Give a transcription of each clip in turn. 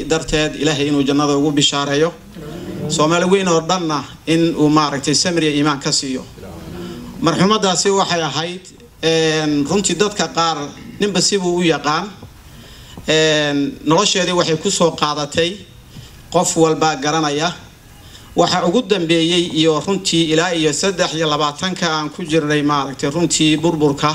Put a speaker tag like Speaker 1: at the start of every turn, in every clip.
Speaker 1: darteed ilaahay inuu jannada ugu bishaareeyo soomaali weyn oo dhanna in uu maaragtay samriya iimaan ka siiyo marxuumadaasi waxay ahayd runtii dadka qaar ninba sibuu u yaqaan nolosheedii waxay kusoo qaadatay qof walbaa garanaya waxa ugu dambeeyey iyo runtii ilaa iyo saddex iyo labaatanka aan ku jirnay maaragtay runtii burburka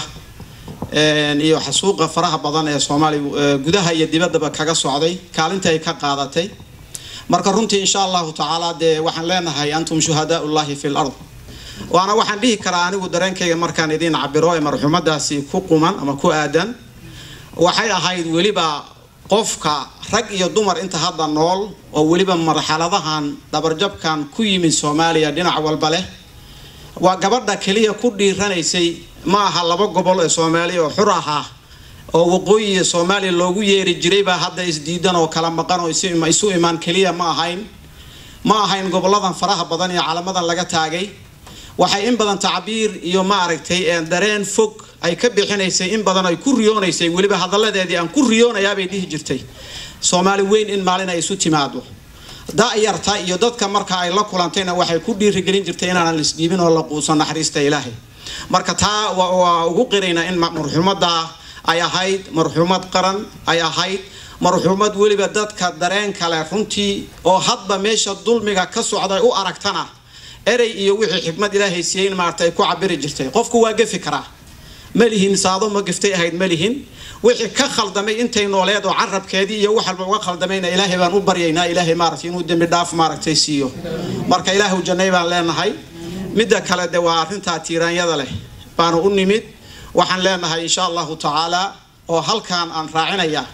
Speaker 1: iyo xasuuqa faraha badan ee soomaaliya gudaha iyo dibaddaba kaga socday kaalinta ay ka qaadatay marka runtii insha allahu tacaala dee waxaan leenahay antum shuhadaau llahi fi lard waana waxaan dhihi karaa anigu dareenkayga markaan idiin cabiro ee marxuumadaasi ku quman ama ku aadan waxay ahayd weliba qofka rag iyo dumar inta hadda nool oo weliba marxaladahan dhabarjabkan ku yimid soomaaliya dhinac walba leh waa gabadha keliya ku dhiiranaysay ma aha laba gobol ee soomaaliya oo xur ahaa oo waqooyiga soomaaliya loogu yeeri jiray baa hadda isdiidan oo kala maqan oo isu imaan keliya ma ahayn ma ahayn goboladan faraha badan iyo calamadan laga taagay waxay in badan tacbiir iyo maaragtay dareen fog ay ka bixinaysay in badan ay ku riyoonaysay weliba hadalladeedii aan ku riyoonayaabay dhihi jirtay soomaali weyn in maalin ay isu timaado da-yarta iyo dadka marka ay la kulantayna waxay ku dhiirigelin jirtay inaanan lisdhiibin oo la quuso naxariista ilaahay marka taa waa ugu qiraynaa in marxuumadda ay ahayd marxuumad qaran ay ahayd marxuumad weliba dadka dareen kale runtii oo hadba meesha dulmiga ka socday u aragtana erey iyo wixii xikmad ilaahay siiyey in maarata ay ku cabiri jirtay qofku waa gefi karaa malihin saado ma geftay ahayd malihin wixii ka khaldamay intay nooleed oo carabkeedii iyo wax walba uga khaldamayna ilaahay baan u baryaynaa ilaahay maaragtay inuu dembi dhaaf maaragtay siiyo marka ilaahu jannay baan leenahay midda kale de waa arrintaa tiiraanyada leh baanu u nimid waxaan leenahay insha allahu tacaala oo halkaan aan raacinayaa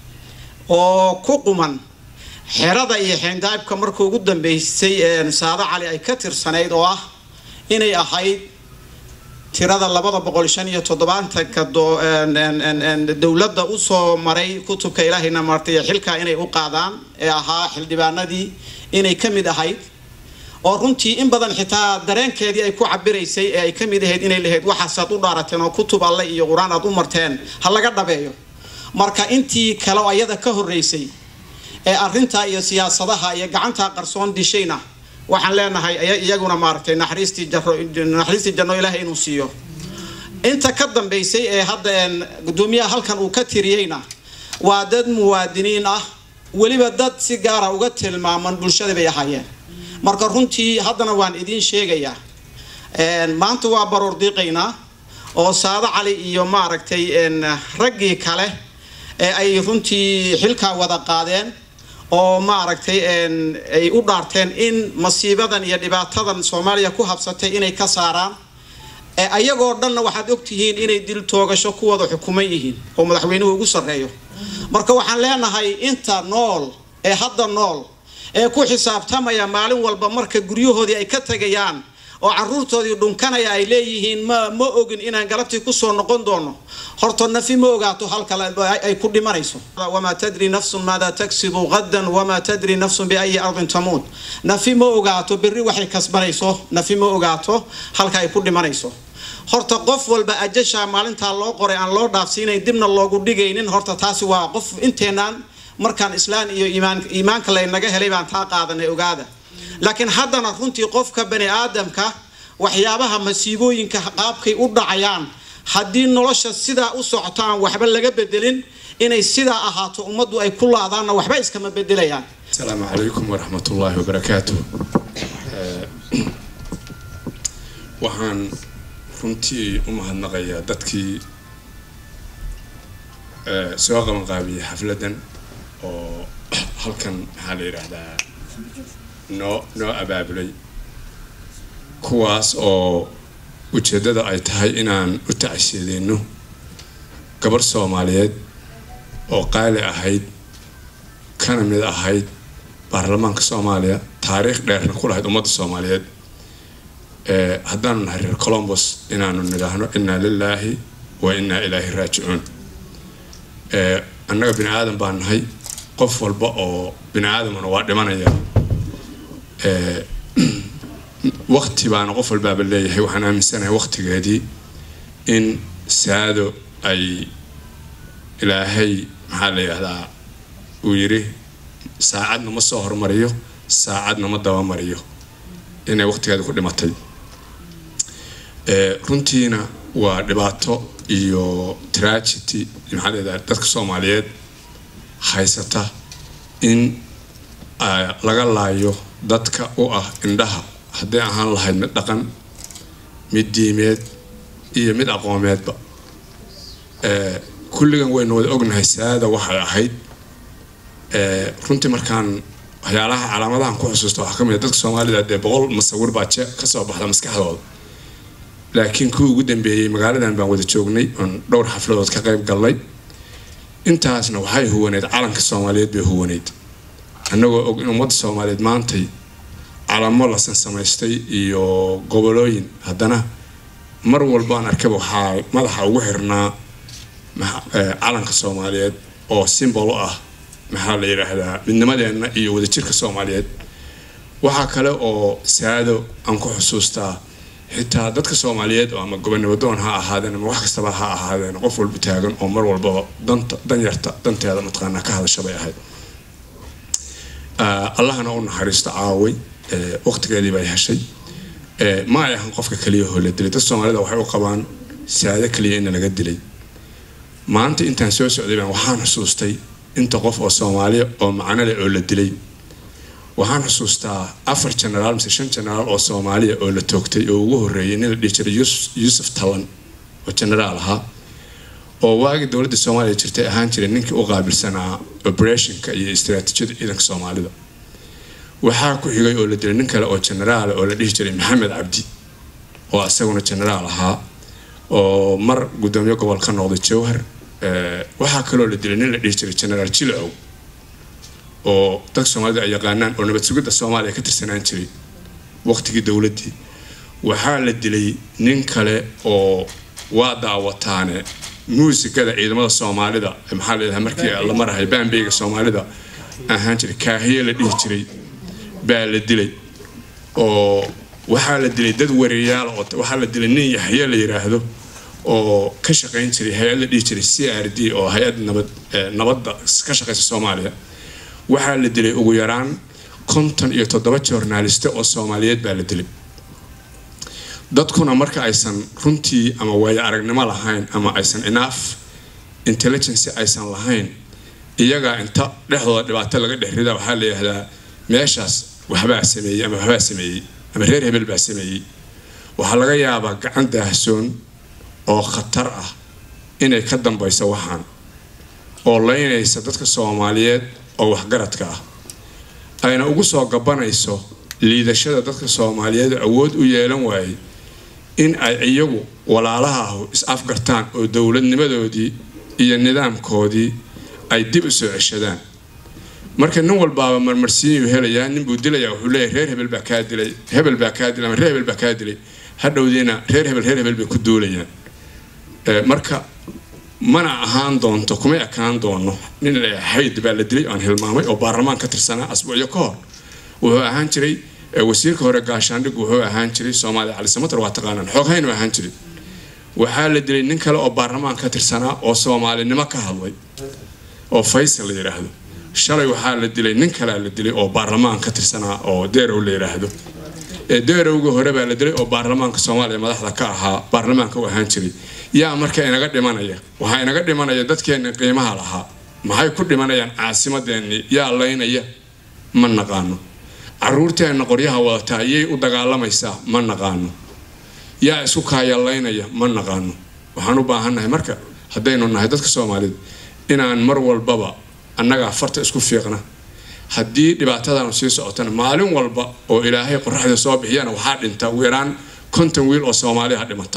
Speaker 1: oo ku quman xerada iyo xeendaabka marka ugu dambeysay saado cali ay ka tirsanayd oo ah inay ahayd tirada labada boqol shan iyo toddobaatanka dowladda usoo maray kutubka ilaahayna martay xilkaa inay u qaadaan ee ahaa xildhibaanadii inay ka mid ahayd oo runtii in badan xitaa dareenkeedii ay ku cabiraysay ee ay ka mid ahayd inay lahayd waxaasaad u dhaarateen oo kutub alle iyo qur-aan aad u marteen ha laga dhabeeyo marka intii kale oo ayada ka horreysay ee arrintaa iyo siyaasadaha iyo gacantaa qarsoon dishayna waxaan leenahay iyaguna maaragtay naxariistii naxariistii janno ilaahay inuu siiyo inta ka dambeysay ee hadda gudoomiyaha halkan uu ka tiriyeyna waa dad muwaadiniin ah weliba dad si gaara uga tilmaaman bulshada bay ahaayeen marka runtii haddana waan idiin sheegayaa maanta waa baroor diiqaynaa oo saado cali iyo maaragtay raggii kale ee ay runtii xilkaa wada qaadeen oo maaragtay ay u dhaarteen in masiibadan iyo dhibaatadan soomaaliya ku habsatay inay ka saaraan ayagoo dhanna waxaad ogtihiin inay dil toogasho ku wada xukuman yihiin oo madaxweynuhu ugu sarreeyo marka waxaan leenahay inta nool ee hadda nool ee ku xisaabtamaya maalin walba marka guryahoodii ay ka tegayaan oo caruurtoodii dhunkanaya ay leeyihiin ma ma ogin inaan galabtii kusoo noqon doono horta nafi ma ogaato halkale ay ku dhimanayso wamaa tadri nafsun maadaa tagsibu qadan wamaa tadri nafsun biayi ardin tamuut nafi ma ogaato berri waxay kasbanayso nafi ma ogaato halka ay ku dhimanayso horta qof walba ajashaa maalintaa loo qoray aan loo dhaafsiinayn dibna loogu dhigaynin horta taasi waa qof inteenaan markaan islaan iyo iimaan iimaanka laynaga helay baan taa qaadanay ogaada laakiin haddana runtii qofka bani aadamka waxyaabaha masiibooyinka qaabkay u dhacayaan haddii nolosha sidaa u socoto aan waxba laga bedelin inay sidaa ahaato ummaddu ay ku laadaanna waxba iskama bedelayaan
Speaker 2: asalaamu calaykum waraxmat ullaahi wabarakaatu waxaan runtii u mahadnaqayaa dadkii soo qabanqaabiyey xafladdan oo halkan maxaa la yidhaahdaa noo noo abaabulay kuwaas oo ujeeddada ay tahay inaan u tacsiideyno gabar soomaaliyeed oo qaali ahayd kana mid ahayd baarlamaanka soomaaliya taariikh dheerna ku lahayd ummadda soomaaliyeed haddaanu nahay reer colombos inaanu nidhaahno innaa lilaahi wa innaa ilaahi raajicuun annaga bini aadan baan nahay qof walba oo bini aadamuna waa dhimanaya wakti baana qof walbaaba leeyahay waxaan aaminsanahay waktigeedii in saado ay ilaahay maxaa la yidhahdaa uu yiri saacadna ma soo hormariyo saacadna ma dabamariyo inay waqtigeeda ku dhimatay runtiina waa dhibaato iyo tragedy maxaa leedahay dadka soomaaliyeed haysata in laga laayo dadka u ah indhaha hadday ahaan lahayd mid dhaqan mid diimeed iyo mid aqoomeedba kulligan waynu wada ognahay saada waxay ahayd runtii markaan waxyaalaha calaamadahan ku xusuusta waxaa ka mid dadka soomaalida dee boqol masawir baa je kasoo baxda maskaxdooda laakiin kuwii ugu dambeeyey magaaladan baan wada joognay oon dhowr xafladood ka qayb galnay intaasna waxay huwaneyd calanka soomaaliyeed bay huwaneyd annagoo og in ummadda soomaaliyeed maantay calamo lasan samaystay iyo gobolooyin haddana mar walbaan arkaba waxaa madaxa ugu xirnaa calanka soomaaliyeed oo simbol u ah maxaa la yidhaahdaa midnimadeenna iyo wadajirka soomaaliyeed waxaa kale oo saado aan ku xusuustaa xitaa dadka soomaaliyeed oo ama gobonimadoon ha ahaadeen ama wax kastaba ha ahaadeen qof walba taagan oo mar walbaba danta danyarta danteeda mataqaanaa ka hadasha bay ahayd allahana u naxariisto caaway waqtigeedii bay heshay ma ay ahan qofka keliya hoo la dilay dad soomaalida waxay u qabaan saado keliya in laga dilay maanta intaan soo socday baan waxaan xusuustay inta qof oo soomaaliya oo macno leh oo la dilay waxaan xusuustaa afar genaraal mise shan genaraal oo soomaaliya oo la toogtay oo ugu horreeyay nin la dhihi jiray yuusuf talan oo genaraal ahaa oo waagii dowladda soomaaliya jirtay ahaan jiray ninkii u qaabilsanaa operationka iyo istaraatiijiyada ciidanka soomaalida waxaa ku xigay oo la dilay nin kale oo genaraal oo la dhihi jiray maxamed cabdi oo isaguna genaraal ahaa oo mar guddoomiye gobol ka noqday jowhar waxaa kaloo la dilay nin la dhihi jiray genaraal jilocow oo dadka soomaalida ay yaqaanaan oo nabad sugidda soomaaliya ka tirsanaan jiray waqtigii dowladdii waxaa la dilay nin kale oo waa daawataane muusikada ciidamada soomaalida maxaa layidhaha markii la marahay baambeyga soomaalida ahaan jiray kaahiye la dhihi jiray baa la dilay oo waxaa la dilay dad wareeyaal oo waxaa la dilay nin yaxye la yiraahdo oo ka shaqayn jiray hay-ad la dhihi jiray c r d oo hay-ad nabad nabadda ka shaqaysa soomaaliya waxaa la dilay ugu yaraan konton iyo toddoba joornaaliste oo soomaaliyeed baa la dilay dadkuna marka aysan runtii ama waayo aragnimo lahayn ama aysan enough intelligence aysan lahayn iyagaa inta dhexdooda dhibaato laga dhex rida waxaa la yidhahdaa meeshaas waxbaa sameeyey ama waxbaa sameeyey ama reer hebel baa sameeyey waxaa laga yaabaa gacan daahsoon oo khatar ah inay ka dambayso waxaan oo laynaysa dadka soomaaliyeed oo waxgaradka ah ayna ugu soo gabanayso liidashada dadka soomaaliyeed awood u yeelan waayey in ay iyagu walaalaha ahu is afgartaan oo dowladnimadoodii iyo nidaamkoodii ay dib u soo ceshadaan marka nin walbaaba marmarsiinyu helayaa ninbuu dilayaa wuxuu leeyahy reer hebel baa kaa dilay hebel baa kaa dilay ama reer hebel baa kaa dilay hadhowdiina reer hebel reer hebel bay ku duulayaan marka mana ahaan doonto kumay ekaan doono nin xayd baa la dilay aan hilmaamay oo baarlamaan ka tirsanaa asbuucyo ka hor wuxuu ahaan jiray wasiirka hore gaashaandhig wuxuu ahaan jiray soomaaliya cali samatar waa taqaanaan xooghayn ahaan jiray waxaa la dilay nin kale oo baarlamaan ka tirsanaa oo soomaalinimo ka hadlay oo faysal la yidhaahdo shalay waxaa la dilay nin kalea la dilay oo baarlamaan ka tirsanaa oo deerow la yidhaahdo deerowga hore baa la dilay oo baarlamaanka soomaaliya madaxda ka ahaa baarlamaanka u ahaan jiray yaa marka inaga dhimanaya waxaa inaga dhimanaya dadkeenni qiimaha lahaa maxay ku dhimanayaan caasimadeenni yaa laynaya ma naqaano caruurteenna qoryaha wadataa yay u dagaalamaysaa ma naqaano yaa isku kaayalaynaya ma naqaano waxaan u baahannahay marka haddaynu nahay dadka soomaaliyeed inaan mar walbaba annagaa farta isku fiiqna haddii dhibaatadanu sii socotana maalin walba oo ilaahay qoraxda soo bixiyana waxaa dhinta ugu yaraan konton wiil oo soomaaliya ha dhimata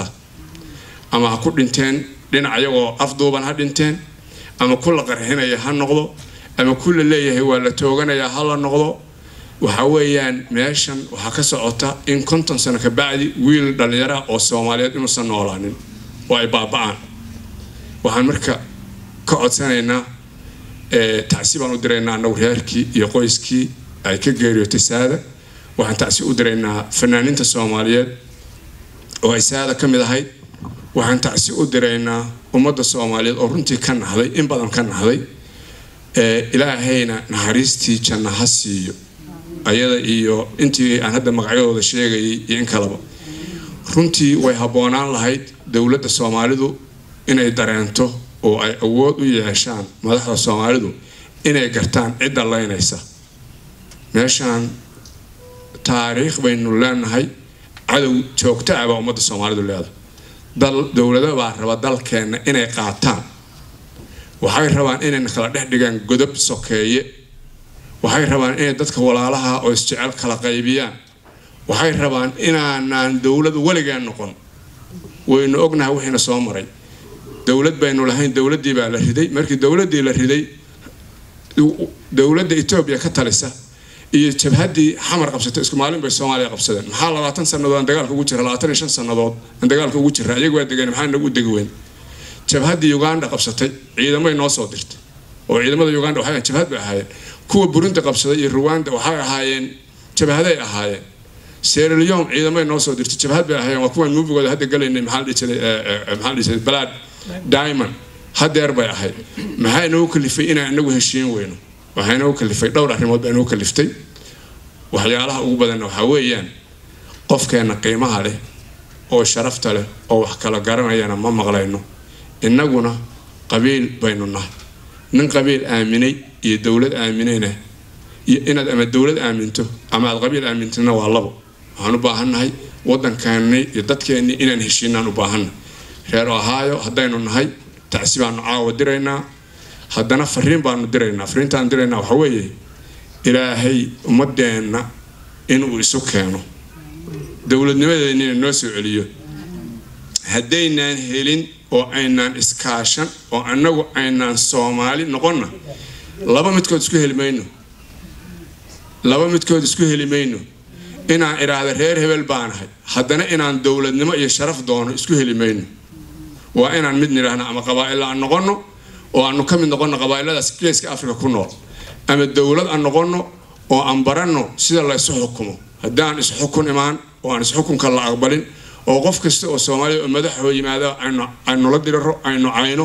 Speaker 2: ama ha ku dhinteen dhinac iyagoo afduuban ha dhinteen ama ku la qarxinaya ha noqdo ama ku la leeyahay waa la tooganayaa ha la noqdo waxa weeyaan meeshan waxaa ka socota in konton sano ka bacdi wiil dhallinyara oo soomaaliyeed inuusan noolaanin oo ay baaba-aan waxaan marka ka codsanaynaa tacsi baan u diraynaa annagu reerkii iyo qoyskii ay ka geeriyootay saada waxaan tacsi u diraynaa fanaaniinta soomaaliyeed oo ay saada ka mid ahayd waxaan tacsi u diraynaa ummadda soomaaliyeed oo runtii ka naxday in badan ka naxday ilaahayna naxariistii janna ha siiyo ayada iyo intii aan hadda magacyadooda sheegayay iyo in kaleba runtii way habboonaan lahayd dowladda soomaalidu inay dareento oo ay awood u yeeshaan madaxda soomaalidu inay gartaan cidda laynaysa meeshaan taariikh baynu leenahay cadow joogto ah baa ummadda soomaalidu leedahay dal dowlado baa raba dalkeenna inay qaataan waxay rabaan inayna kala dhex dhigaan godob sokeeye waxay rabaan inay dadka walaalaha oo isjecel kala qaybiyaan waxay rabaan inaanaan dowladu weligeen noqon waynu ognahay wixiina soo maray dowlad baynu lahayn dowladdii baa la riday markii dowladdii la riday dowladda etoobiya ka talisa iyo jabhaddii xamar qabsatay isku maalin bay soomaaliya qabsadeen maxaa labaatan sannadood aan dagaalka ugu jira labaatan iyo shan sannadood aan dagaalka ugu jira iyagu waa degeen maxaa nagu degi weyn jabhaddii uganda qabsatay ciidamay noo soo dirtay oo ciidamada uganda waxay jabhad bay ahaayeen kuwa burundi qabsaday iyo ruwanda waxay ahaayeen jabhaday ahaayeen seralion ciidamay noo soo dirtay jabhad bay ahaayeen waa kuwaan muufigooda hadda galaynay maxaa la dhihi jiray maxaa la dhihi jiray balad diamond hadeer bay ahayd maxaa inoogu kalifay inaan inagu heshiin weyno waxaa inoogu kalifay dhowr arrimood baa inoogu kaliftay waxyaalaha ugu badanna waxaa weeyaan qofkeenna qiimaha leh oo sharafta leh oo wax kala garanayana ma maqlayno innaguna qabiil baynu nahay nin qabiil aaminay iyo dowlad aaminayna iyo inaad ama dowlad aaminto ama aad qabiil aamintana waa labo waxaan u baahannahay waddankeennii iyo dadkeennii inaan heshiinaan u baahannahay reer ohaayo haddaynu nahay tacsi baanu caawa diraynaa haddana fariin baanu diraynaa fariintaan diraynaa waxa weeye ilaahay ummadeenna inuu isu keeno dowladnimadeennina noo soo celiyo haddaynaan helin oo aynaan iskaashan oo annagu aynaan soomaali noqonna laba midkood isku heli mayno laba midkood isku heli mayno inaan idhaahda reer hebel baanahay haddana inaan dowladnimo iyo sharaf doono isku heli mayno waa inaan mid nidhaahno ama qabaa'il aan noqonno oo aanu ka mid noqonno qabaa'iladaas geeska afrika ku nool ama dowlad aan noqonno oo aan baranno sida la isu xukumo haddii aan isxukun imaan oo aan isxukunka la aqbalin oo qof kasta oo soomaaliya oo madaxoo yimaada aynu la diriro aynu cayno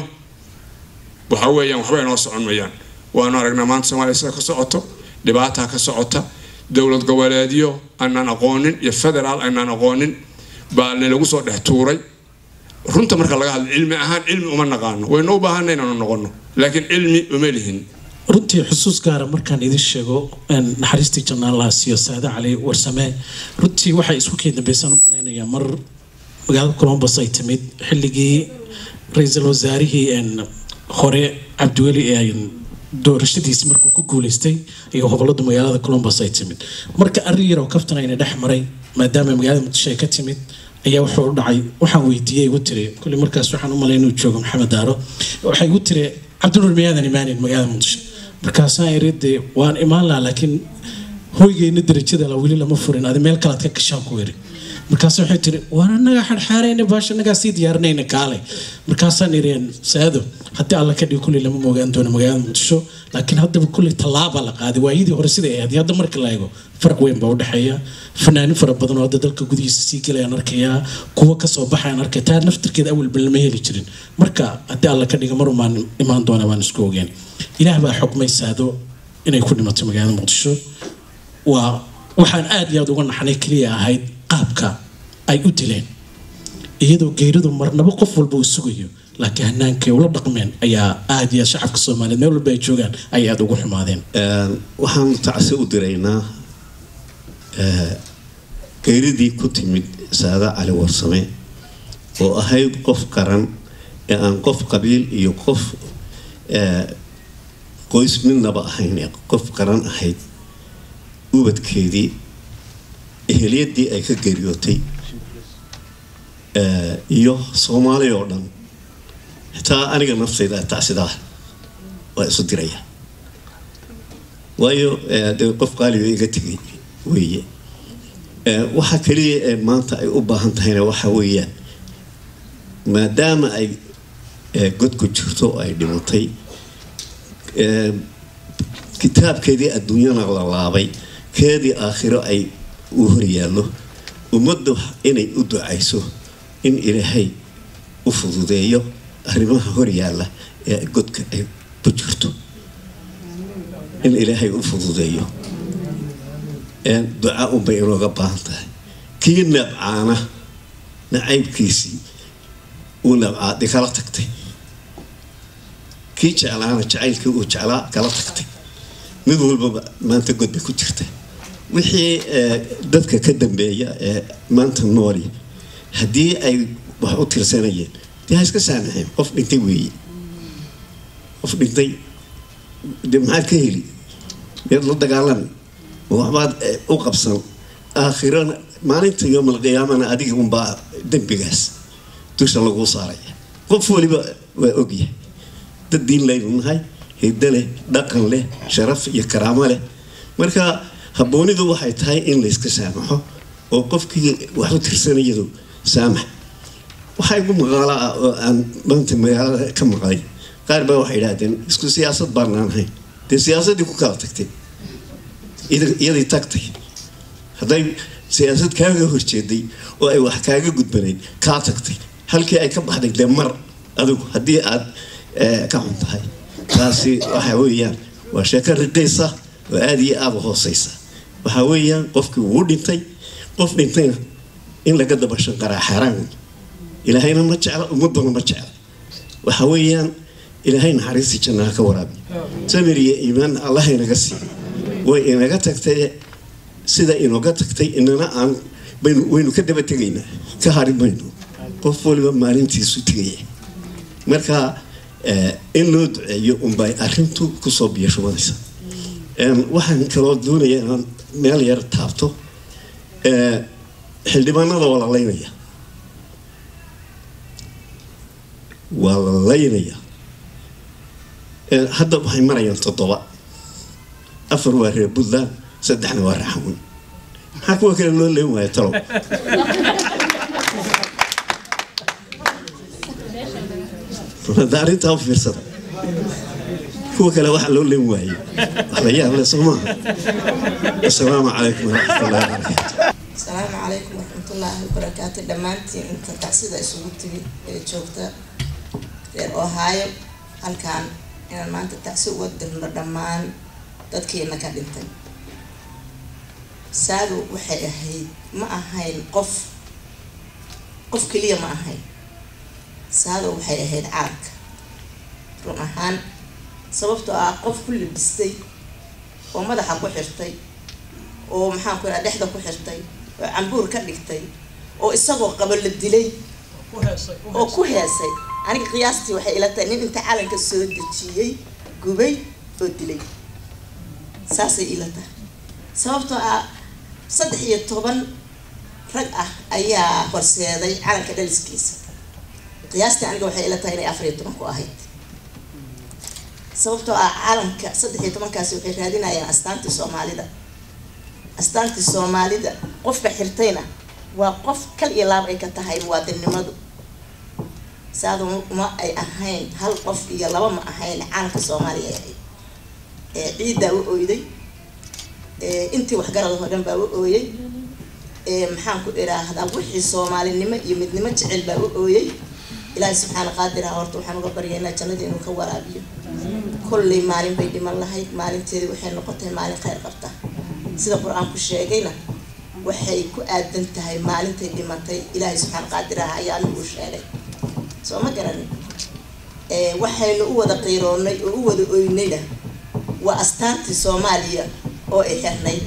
Speaker 2: waxa weeyaan waxba inoo socon mayaan waanu aragnaa maanta soomaaliya sida ka socoto dhibaataa ka socota dowlad goboleedyo aanaan aqoonin iyo federaal aanaan aqoonin baa nalagu soo dhex tuuray runta marka laga hadlo cilmi ahaan cilmi uma naqaano waynu u baahana inaanu noqono laakiin cilmi uma lihin
Speaker 3: runtii xusuus gaara markaan idin sheego naxariistii jannaalaha siiyo saade cali warsame runtii waxay isku keen dambeysaan u malaynayaa mar magaalada colombos ay timid xilligii ra-iisul wasaarihii hore cabdiweli ee doorashadiisi markuu ku guuleystay iyo hobolada magaalada colombos ay timid marka arrin yaroo kaftan ayna dhex maray maadaama magaalada muqdisho ay ka timid ayaa wuxuu u dhacay waxaan weydiiyey igu tiri kulli markaas waxaan u malay inuu joogo maxamed daaro waxay igu tiri cabdinuur miyaadan imaanin magaalada muqdisho markaasaan iri dee waan imaan lahaa laakiin hoygeyna darajada la weli lama furin adi meel kalead ka gashaan ku iri markaas waxay tiri waan anaga xarxaarayna baasha anagaa sii diyaarinayna kaale markaasaan ireen saado haddii alla ka dhigi kulli lama moogaan doono magaalada muqdisho laakiin haddaba kulli tallaaba la qaaday waayadii hore siday ahayd hadda marka la eego farq weyn baa udhexeeya fanaanin fara badan oo hadda dalka gudihiisa sii gelayaan arkayaa kuwa kasoo baxayaan arkaya taa naftirkeeda awalba lama heli jirin marka haddii alla ka dhiga marumaan imaan doona baan isku ogeen ilaah baa xukmay saado inay ku dhimato magaalada muqdisho waa waxaan aada iyo aada uga naxnay keliya ahayd qaabka ay u dileen iyadoo geeridu marnabo qof walba uu sugayo laakiin hanaankay ula dhaqmeen ayaa aada iyo shacabka soomaaliyeed meel walba ay joogaan ay aada ugu xumaadeen
Speaker 4: waxaan tacsi u diraynaa geeridii ku timid saada cali warsame oo ahayd qof qaran ee aan qof qabiil iyo qof qoys midnaba ahayn ee qof qaran ahayd ubadkeedii eheliyadii ay ka geeriyootay iyo soomaaliya oo dhan xitaa aniga naftayda tacsidaa waa isu diraya waayo dee qof qaaliga iga tegay weeye waxa kaliya ee maanta ay u baahan tahayna waxa weeyaan maadaama ay god ku jirto oo ay dhimatay kitaabkeedii adduunyana la laabay keedii aakhiro ay u horyaallo ummaddu inay u ducayso in ilaahay u fududeeyo arrimaha horyaalla ee godka ay ku jirto in ilaahay u fududeeyo duca unbay inooga baahan tahay kii nabcaana nacaybkiisii uu nabcaadi kala tagtay kii jeclaana jacaylkii uu jeclaa kala tagtay mid walbaba maanta god bay ku jirta wixii dadka ka dambeeya ee maanta nooli haddii ay wax u tirsanayeen dee ha iska saamaxeen qof dhintay weeye qof dhintay de maxaad ka heli miyaad la dagaalami ma waxbaad u qabsan aakhirana maalinta yoomal qiyaamana adiga unbaa dembigaas dusha laguu saaraya qof waliba waa ogyahay dad diin laynu nahay hiddo leh dhaqan leh sharaf iyo karaamo leh marka habboonidu waxay tahay in layska saamaxo oo qofkii wax u tirsanayadu saamax waxaa igu maqaala ah oo aan maanta magaalada ka maqlay qaar baa waxay idhahdeen isku siyaasad baanaan ahayn dee siyaasaddii ku kala tagtay iyadii tagtay hadday siyaasad kaaga horjeeday oo ay wax kaaga gudbanayd kaa tagtay halkii ay ka baxday dee mar adigu haddii aad ka xun tahay taasi waxa weeyaan waa sheeko riqaysa oo aada iyo aada u hooseysa waxaa weeyaan qofkii wuu dhintay qof dhintayna in laga daba shanqaraa xaaraan wey ilaahayna ma jecla ummaduna ma jecla waxa weeyaan ilaahay naxariistii jannaha ka waraabi samir iyo iimaan allah inaga siiyo way inaga tagtay sida inooga tagtay inana aan waynu ka daba tegaynaa ka hari mayno qof waliba maalintiisu tegaya marka in loo duceeyo unbay arintu kusoo biyashubanaysa waxaan kaloo doonaya inaan meel yar taabto xildhibaanada waa la laynaya waa la laynaya hadda waxay marayaan toddoba afar waa reer puntland saddexna waa raxamun maxaa kuwa kale loo leyn waaya talow hadda arrintaa u fiirsada kuwa kale waxaa loo leyn waayey wax la yaab le soo maaha assalaamu calaykum waraxmatullahi wabarakaatu
Speaker 5: asalaamu calaykum waraxmatullaahi wabarakaatu dhammaantiin inta tacsida isugu timid ee joogta reer ohaayo halkaan inaan maanta tacsi uga dirno dhammaan dadkiina ka dhintay saadu waxay ahayd ma ahayn qof qof keliya ma ahayn saado waxay ahayd calanka run ahaan sababtoo ah qof ku libistay oo madaxa ku xirtay oo maxaan ku idhaha dhexda ku xirtay oo cambuur ka dhigtay oo isagoo qabo la dilay oo ku heesay aniga qiyaastii waxay ila tahay nin inta calanka soo dejiyey gubay oo dilay saasay ila tahay sababtoo ah saddex iyo toban rag ah ayaa horseeday calanka dhaliskiisa qiyaastii aniga waxay ila tahay inay afar iyo toban ku ahayd sababtoo ah calanka saddex iyo tobankaasi waxay raadinayaan astaantii soomaalida astaantii soomaalida qofka xirtayna waa qof kal iyo laab ay ka tahay muwaadinnimadu saadu ma ay ahayn hal qof iyo laba ma ahayn calanka soomaaliya ay ahayd ee ciiddaa u oyday intii waxgarada oo dhan baa u ooyey maxaan ku idhaahdaa wixii soomaalinimo iyo midnimo jecel baa u ooyey ilaahay subxaana qaadiraha horta waxaan uga baryaynaa jannadii inuu ka waraabiyo kollay maalin bay dhiman lahayd maalinteedii waxay noqotay maalin kheyr qabta sida qur-aanku sheegayna waxay ku aadan tahay maalintay dhimatay ilaahay subxaana qaadiraha ayaa anigu sheegay soo ma garanin waxaynu u wada qiiroonnay oo u wada oynayna waa astaantii soomaaliya oo ay xirnayd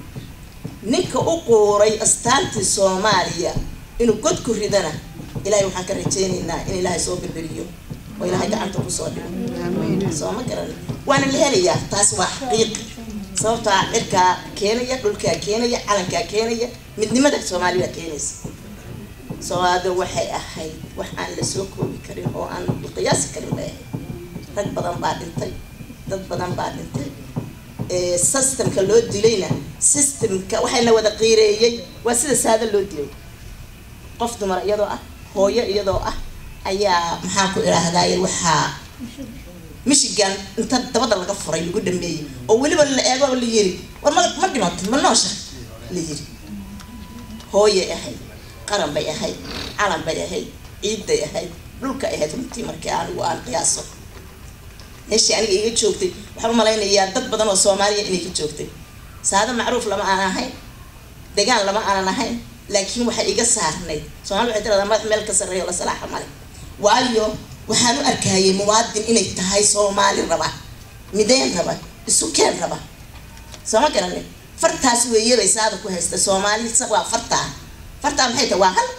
Speaker 5: ninka u quuray astaantii soomaaliya inuu god ku ridana ilahay waxaan ka rajaynaynaa in ilaahay soo birbiriyo oo ilaahay gacanta kusoo dhigo soo ma garan waana la helayaa taas waa xaqiiqi sababtaa cirkaa keenaya dhulkaa keenaya calankaa keenaya midnimada soomaalida keenaysa soomaalidu waxay ahayd wax aan la soo koobi karin oo aan la qiyaasi karin bay ahayd rag badan baa dhintay dad badan baa dhintay systemka loo dilayna systemka waxayna wada qiireeyey waa sida saada loo dilay qof dumar iyadoo ah hooyo iyadoo ah ayaa maxaan ku idhaahdaay waxaa michigan inta dabada laga furay lagu dhameeyey oo weliba la eego la yiri war ma ma dhimantay ma noosha la yiri hooyay ahayd qaran bay ahayd calan bay ahayd ciidday ahayd dhulka ahayd runtii markii anigu aan qiyaaso meeshii aniga iga joogtay waxaan u malaynayaa dad badan oo soomaaliya inay ka joogtay saado macruuf lama aan ahayn degaan lama aanan ahayn laakiin waxay iga saarnayd soomali waxay tiradaa madax meel ka sarreeyo la salaaxa male waayo waxaan u arkayay muwaadin inay tahay soomaali raba mideyn raba isu keen raba sooma garanin fartaas weeye bay saada ku haysta soomaali waa fartaa fartaa maxay tahay waa hal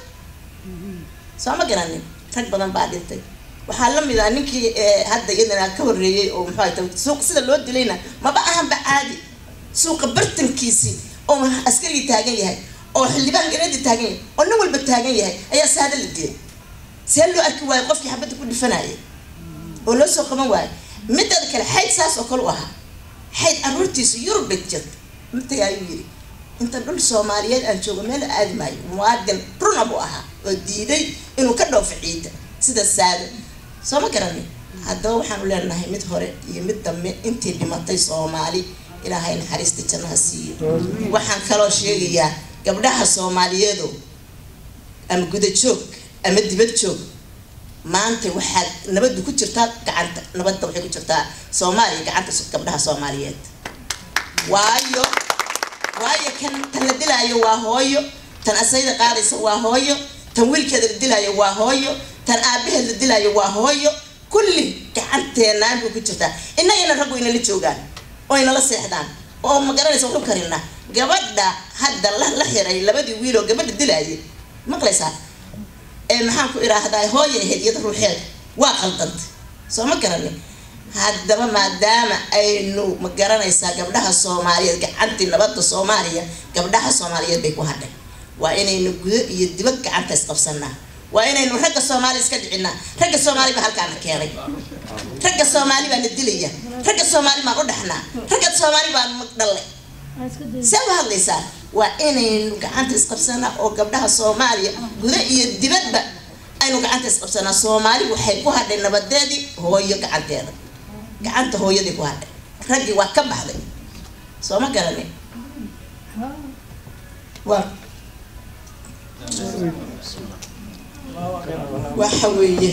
Speaker 5: sooma garanin rag badan baa dhintay waxaa la mid ah ninkii hadda iyadana ka horreeyey oo muxuu tahay suuq sida loo dilayna maba ahanba caadi suuqa bartankiisii oo askarigii taagan yahay oo xildhibaan gareedii taagan yahay oo nin walba taagan yahay ayaa saada la dilay see loo arki waayo qofkii xabadda ku dhifanayay oo loo soo qaban waayo mideeda kale xayd saas oo kale u ahaa xayd caruurtiisu yurub bay jirta intay ayuu yiri inta dhul soomaaliyeed aan joogo meel aadi maayo muwaadin runa buu ahaa oo diiday inuu ka dhoofo ciida sida saado soo ma garanin haddaba waxaanu leenahay mid hore iyo mid dambe intii dhimatay soomaali ilaahay naxariista jannaha siiyo waxaan kaloo sheegayaa gabdhaha soomaaliyeedo ama guda joog ama dibad joog maanta waxaad nabaddu ku jirtaa gacanta nabadda waxay ku jirtaa soomaaliya gacanta gabdhaha soomaaliyeed waayo waayo kan tan la dilaayo waa hooyo tan asayda qaadaysa waa hooyo tan wiilkeeda la dilaayo waa hooyo tan aabaheed la dilaayo waa hooyo kulli gacanteenaan bay ku jirtaa innagana raggu inala joogaan oo inala seexdaan oo ma garanaysa waxu karinaa gabadha hadda la la xiray labadii wiil oo gabadha dilaayay maqlaysaa ee maxaan ku idhaahdaa hooya ahayd iyada ruuxeeda waa qaldantay soo ma garanin haddaba maadaama aynu ma garanaysaa gabdhaha soomaaliyeed gacantii nabadda soomaaliya gabdhaha soomaaliyeed bay ku hadhay waa inaynu gudo iyo dibad gacanta isqabsanaa waa inaynu ragga soomaali iska dhicinaa ragga soomaali baa halkaana keenay ragga soomaali baa na dilaya ragga soomaali baan u dhaxnaa ragga soomaali baan magdhalle see u hadlaysaa waa inaynu gacanta isqabsanaa oo gabdhaha soomaaliya gudo iyo dibadba aynu gacanta isqabsanaa soomaali waxay ku hadhay nabadeedii hooyo gacanteeda gacanta hooyadii ku hadhay raggii waa ka baxday soo ma garanin waa waxa weeye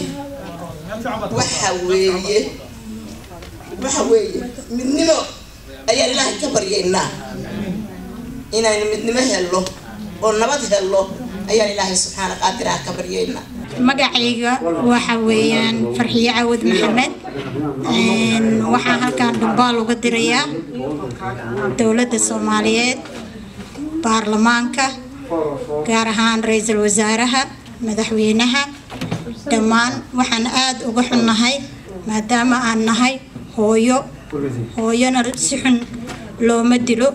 Speaker 5: waxa weeye waxa weeye midnimo ayaan ilaahay ka baryaynaa inaynu midnimo helno oo nabad helno ayaan ilaahay subxaana qaadiraha ka baryaynaa
Speaker 6: magacayga waxa weeyaan farxiyo cawad maxamed waxaan halkaan dhambaal uga dirayaa dowladda soomaaliyeed baarlamaanka gaar ahaan ra-iisul wasaaraha madaxweynaha dhammaan waxaan aada uga xunnahay maadaama aan nahay hooyo hooyona si xun looma dilo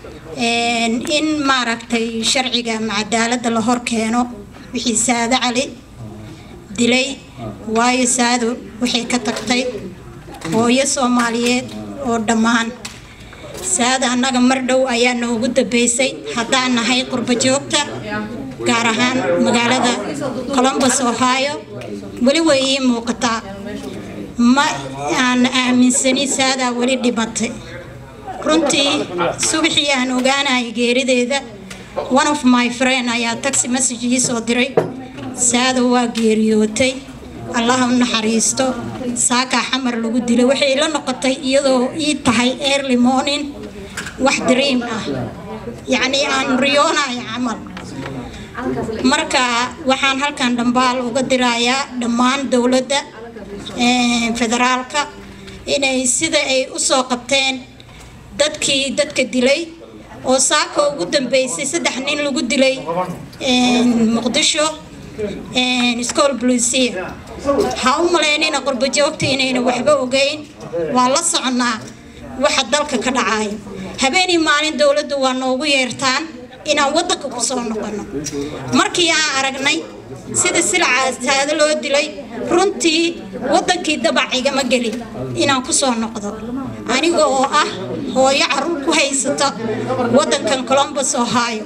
Speaker 6: in maaragtay sharciga ama cadaaladda la hor keeno wixii saado cali dilay waayo saado waxay ka tagtay hooyo soomaaliyeed oo dhammaan saada annaga mar dhow ayaa noogu dambeysay haddaan nahay qurbo joogta gaar ahaan magaalada colombus ohio weli way ii muuqataa ma aan aaminsani saadaa weli dhimatay runtii subaxii aan ogaanayay geerideeda one of my friend ayaa taxi message ii soo diray saada waa geeriyootay allaha u naxariisto saakaa xamar lagu dilay waxay la noqotay iyadoo ii tahay early morning wax dream ah yacnii aan riyoonayo camal marka waxaan halkan dhambaal uga dirayaa dhammaan dowladda federaalka inay sida ay usoo qabteen dadkii dadka dilay oo saaka ugu dambeysay saddex nin lagu dilay muqdisho school blusia ha u malaynayna qurbo joogta inayna waxba ogeyn waa la soconaa waxa dalka ka dhacayo habeenii maalin dowladda waa noogu yeertaan inaan wadanka kusoo noqono markii aan aragnay sida silcaas saado loo dilay runtii wadankii dabac igama gelin inaan kusoo noqdo aniga oo ah hooyo caruur ku haysata wadankan colombus ohio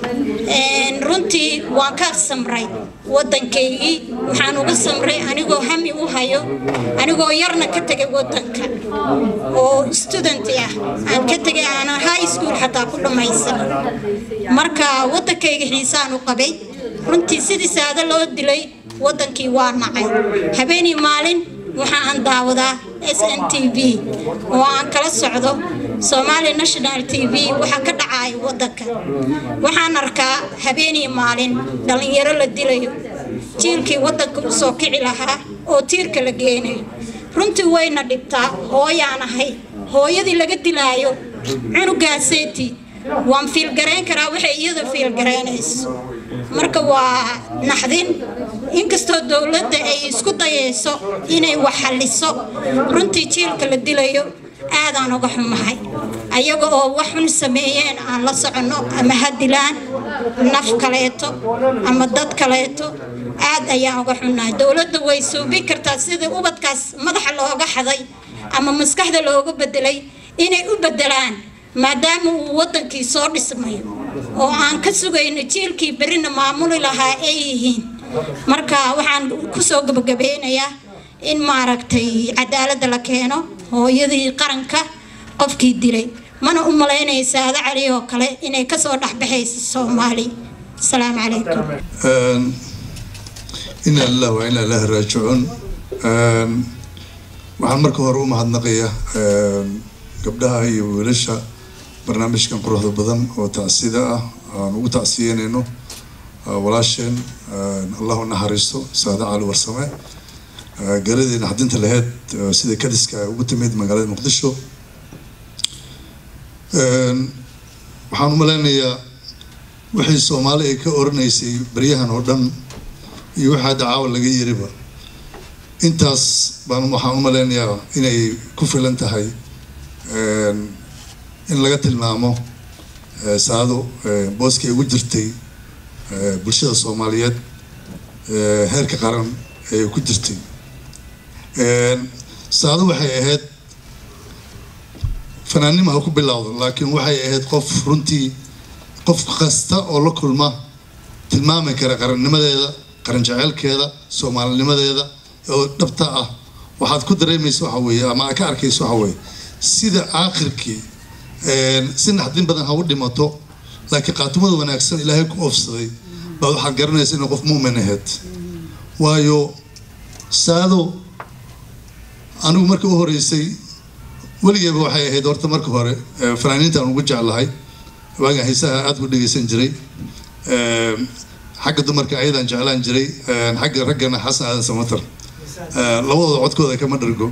Speaker 6: runtii waan ka samray wadankaygii waxaan uga samray anigoo hami u hayo anigoo yarna ka tegay wadanka oo student ah aan ka tegay aanan high school xataa ku dhammaysan marka wadankayga xiisaan u qabay runtii sidii saado loo dilay wadankii waa nacay habeenii maalin waxa aan daawadaa s n t v oo aan kala socdo somali national t v waxa ka dhacaya wadanka waxaan arkaa habeenii maalin dhallinyaro la dilayo jiilkii wadanka usoo kici lahaa oo tiirka la geenayo runtii wayna dhibtaa hooyaan ahay hooyadii laga dilaayo cunugaaseeti waan fiilgarayn karaa waxay iyada fiilgaraynayso marka waa naxdin inkastoo dowladda ay isku dayayso inay wax xalliso runtii jiilka la dilayo aadaan uga xumahay ayaga oo wax xun sameeyeen aan la soconno ama ha dilaan naf kaleeto ama dad kaleeto aad ayaan uga xunnahay dowladda way suubin kartaa sidii ubadkaas madaxa looga xaday ama maskaxda looga bedelay inay u bedelaan maadaama uu wadankii soo dhismayo oo aan ka sugayno jiilkii berina maamuli lahaa ay yihiin marka waxaan kusoo gabagabeynayaa in maaragtay cadaaladda la keeno hooyadii qaranka qofkii dilay mana u malaynaya saado cali oo kale inay kasoo dhexbaxayso soomaali asalaamu calaykum
Speaker 7: ina lilah wa ina ilahi raajicuun waxaan marka hore u mahadnaqayaa gabdhaha iyo wiilasha barnaamijkan quruxda badan oo tacsida ah aan ugu tacsiyeynayno walaasheen allahu naxariisto saada cali warsame garadii naxdinta laheyd sida kadiska ay ugu timid magaalada muqdisho waxaan u maleynayaa wixii soomaali ay ka oranaysay baryahan oo dhan iyo waxaa dacaawa laga yiriba intaas baan waxaan u maleynayaa inay ku filan tahay in laga tilmaamo saado booskii ugu jirtay bulshada soomaaliyeed heerka qaran ee ku jirtay saado waxay ahayd fanaannima ha ku bilowdo laakiin waxay ahayd qof runtii qof kasta oo la kulma tilmaami kara qarannimadeeda qaran jeceelkeeda soomaalinimadeeda oo dhabta ah waxaad ku dareemaysa waxa weeye ama aad ka arkaysa waxa weeye sida aakhirkii si naxdin badan ha u dhimato laakiin qaatumada wanaagsan ilaahay ku oofsaday baad waxaad garanaysa inay qof muumin ahayd waayo saado anigu marka u horeysay weligeeba waxay ahayd horta marka hore fanaaniintaan ugu jeclahay waagaan haysaha aada ku dhegeysan jiray xagga dumarka ayadaan jeclaan jiray xagga raggana xasan aadan samatar labadooda codkooda kama dhargo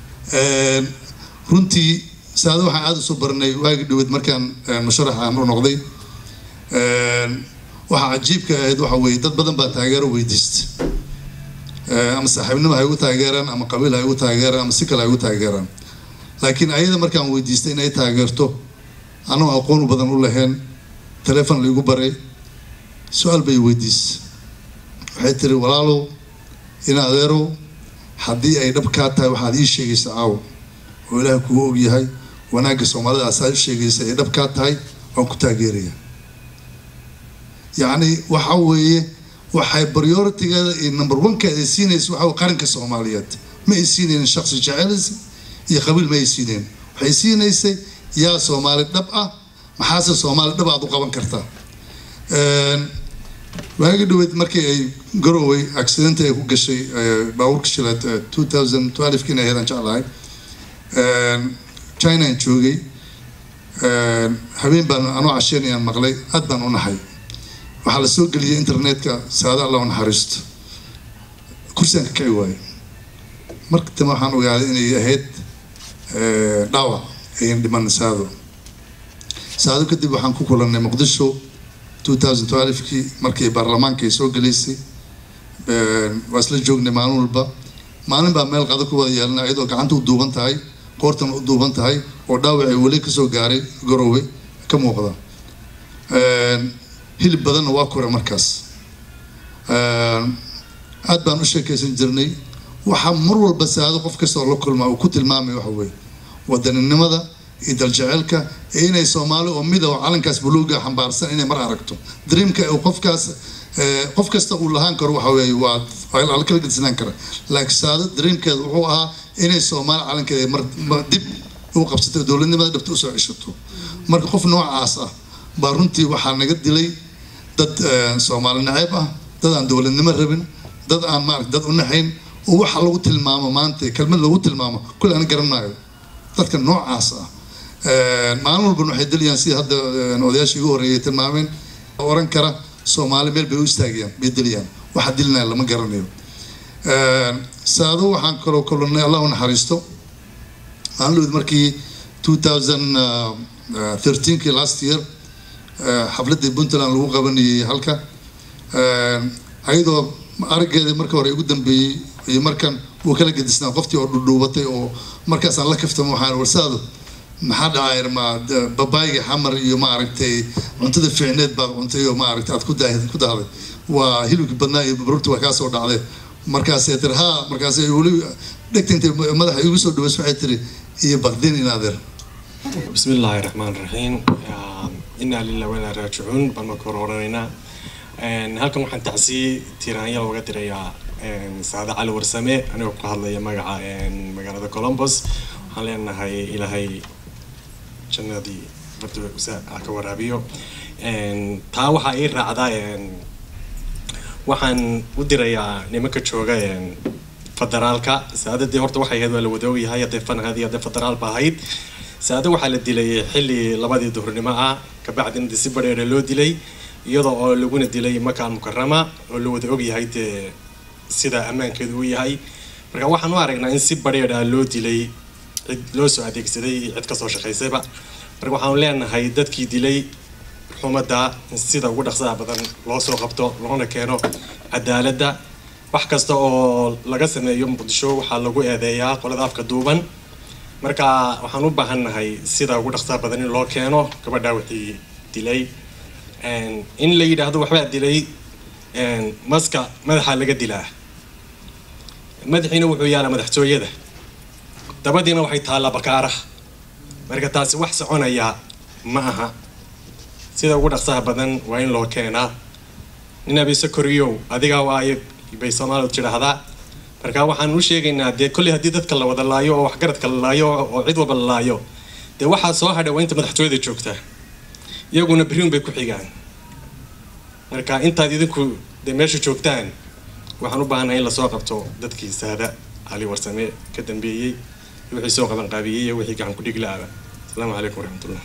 Speaker 7: runtii saado waxaan aada usoo baranay waagi dhaweed markaan musharax aan u noqday waxaa cajiibka ahayd waxa weeye dad badan baa taageero weydiista ama saaxiibnimo hay ugu taageeraan ama qabiil hay ugu taageeraan ama si kale hay ugu taageeraan laakiin ayada markaan weydiistay inay taageerto anoo aqoon badan u lahayn telefon laigu baray su-aal bay weydiisay waxay tiri walaalow in adeerow haddii ay dhab kaa tahay waxaad ii sheegaysa caawo oo ilaah kugu ogyahay wanaagga soomaalida asaad u sheegaysa ay dhab kaa tahay waan ku taageeraya yacni waxa weeye waxay prioritigeeda iyo number one-keeda ay siinaysa waxa qaranka soomaaliyeed ma ay siinaynin shaksi jecelisi iyo qabiil ma ay siineen waxay siinaysay yaa soomaali dhab ah maxaase soomaali dhab aad u qaban kartaa waagi dhaweyd markii ay garoway accident ay ku gashay baabuurka shilaad two thousand twelve-kii inay heedaan jeclahay chinaan joogay habeen baan anoo casheynayaan maqlay aad baan u nahay waxaa la soo geliyay internetka saada alla u naxariisto kursigaan ka kici waayo marka dambe waxaan ogaaday inay ahayd dhaawac ayan dhiman saado saado kadib waxaan ku kulannay muqdisho two thousand twelve-kii markii baarlamaanka ay soo gelaysay waa isla joognay maalin walba maalin baa meel qado ku wada yeelana iyadoo gacanta u duuban tahay qoortan u duuban tahay oo dhaawacay weli kasoo gaaray garowe ka muuqda hilib badanna waa kore markaas aad baan u sheekaysan jirnay waxaa mar walba saado qof kasta oo la kulmaa uu ku tilmaamay waxa weeye wadaninimada iyo daljeceelka ee inay soomaali oo mid oo calankaas buluuga xambaarsan inay mar aragto dreamka uu qofkaas qof kasta uu lahaan karo waxa weeye waa la kala gedsanaan kara laakiin saado dreamkeeda wuxuu ahaa inay soomaali calankeeda mar dib u qabsato dowladnimada dhabta usoo ceshato marka qof noocaas ah baa runtii waxaa naga dilay dad soomaali naceeb ah dad aan dowladnimo rabin dad aan maarata dad u naxayn oo waxa lagu tilmaamo maanta kelmad lagu tilmaamo kulli aan garanayo dadka noocaas ah maalin walban waxay dilayaan sida hadda odayaashii ugu horreeyay tilmaameen oran kara soomaali meel bay u istaagayaan bay dilayaan waxa dilinaya lama garanayo saado waxaan kaloo kulannay allah u naxariisto maalin markii 2013kii last year xafladii puntland lagu qabanayay halka ayadoo araggeeda marka hore ugu dambeeyey iyo markan wuu kala gedisnaa qoftii oo dhudhuubatay oo markaasaan la kaftamo waxaan warsaado maxaa dhacay ma babaayga xamar iyo ma aragtay cuntada fiicneed baad cuntay oo ma aragtay aad ku daahday ku dahday waa hilibkii badnaa iyo baruurta waa kaasoo dhacday markaasay tiri ha markaasay weli dhegta intay madaxa igu soo dhaweys waxay tiri iyo baqdin inaadeer
Speaker 8: بسم الله الرحمن الرحيم إنا لله وإنا راجعون بما كورونا halkan waxaan tacsiye tiraanya looga dirayaa saade cali warsame anigoo ka hadlaya magaca magaalada columbus waxaan leenahay ilaahay jannadii bardawsa ka waraabiyo taa waxaa ii raacdaa waxaan u dirayaa nimanka jooga federaalka saadadii horta waxay ahayd waa la wada ogyahay hadday fanahadii hadday federaal ba ahayd saade waxaa la dilay xilli labadii duhurnimo ah kabacdina si badheere loo dilay iyadoo oo laguna dilay makaan mukarama oo la wada ogyahay dee sida ammaankeedu u yahay marka waxaan u aragnaa in si badheer ah loo dilay cid loo soo adeegsaday iyo cid kasoo shaqaysayba marka waxaanu leenahay dadkii dilay xumadda in sida ugu dhaqsaha badan loo soo qabto loona keeno cadaaladda wax kasta oo laga sameeyo muqdisho waxaa lagu eedeeyaa qolada afka duuban marka waxaan u baahannahay sida ugu dhaqsaha badan in loo keeno gabadhaa wixii dilay in la yidhaahdo waxbaa dilay maska madaxa laga dilaa madaxiina wuxuu yaalaa madaxtooyada dabadiina waxay taallaa bakaaraha marka taasi wax soconaya ma aha sida ugu dhaqsaha badan waa in loo keenaa nin abiise koriyow adigaa waayo bay soomaalidu tidhaahdaa marka waxaan u sheegaynaa dee kolley haddii dadka la wada laayo oo waxgaradka la laayo oo cid walba la laayo dee waxaa soo hadha waa inta madaxtooyada joogta iyaguna beriun bay ku xigaan marka intaad idinku dee meesha joogtaan waxaan u baahanahay in lasoo qabto dadkii saada cali warsame ka dambeeyey wixii soo qaban qaabiyey iyo wixii gacan ku dhig la-aba asalaamu calaykum waraxmatullah